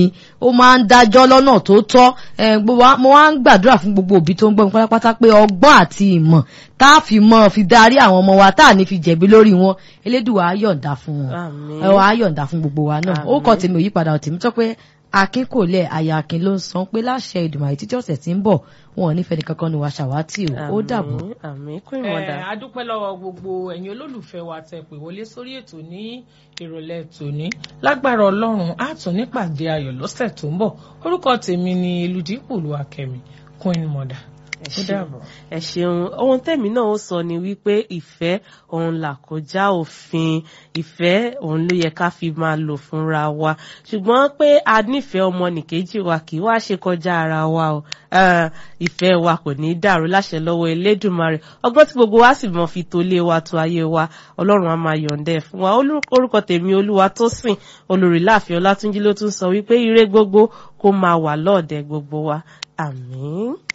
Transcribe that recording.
ó máa ń dájọ́ lọ́nà tó tọ́ mo wá ń gbàdúrà fún gbogbo òbí tó ń gbọ́ mi pátápátá pé ọgbọ́n àti ìmọ̀ tá a fi mọ́ fi darí àwọn ọmọ wa tá a ní fi jẹ̀bi lórí wọn elédùà á yọ̀ǹda fún wọn ẹ wá á yọ̀ǹda fún gbogbo wa náà ó kọ́ tèmi òyípadà ọ̀tèmi tó pé akin kò lẹ̀ àyà akin ló ń san pé láṣẹ ìdùnnú títí ọ̀sẹ̀ tí ń bọ̀ wọn ò nífẹ̀ẹ́ nìkankan ni wàá ṣàwátì o ó dàbọ̀. àmín kún ìmọ̀dà. a dúpẹ́ lọ́wọ́ gbogbo ẹ̀yin olólùfẹ́ wa tẹ pè wọlé sórí ètò ní ìrọ̀lẹ́ tòní lágbára ọlọ́run á tún nípàdé ayọ̀ lọ́sẹ̀ tó ń bọ̀ orúkọ tèmi ni eludipò lu akẹ́mi kún ìmọ̀dà ẹ ṣeun ohun tẹ̀mí náà ó sọ ni wípé ìfẹ́ òun là kọjá òfin ìfẹ́ òun ló yẹ ká fi máa lò fúnra wa ṣùgbọ́n pé a nífẹ̀ẹ́ ọmọnìkejì wa kì í wá ṣe kọjá ara wa o ìfẹ́ wa kò ní í dàrú láṣẹ lọ́wọ́ Elédùmarè ọgbọ́n tí gbogbo wa sì mọ̀ fi tolé wa tó ayé wa ọlọ́run á máa yọ̀ǹda ẹ̀ fún wa orúkọ tèmi olúwa tó sìn olórí láàfin ọlátúnjí ló tún sọ wípé ire gbogbo kó máa wà lọ́ọ̀dẹ̀ gbogbo wa àmín.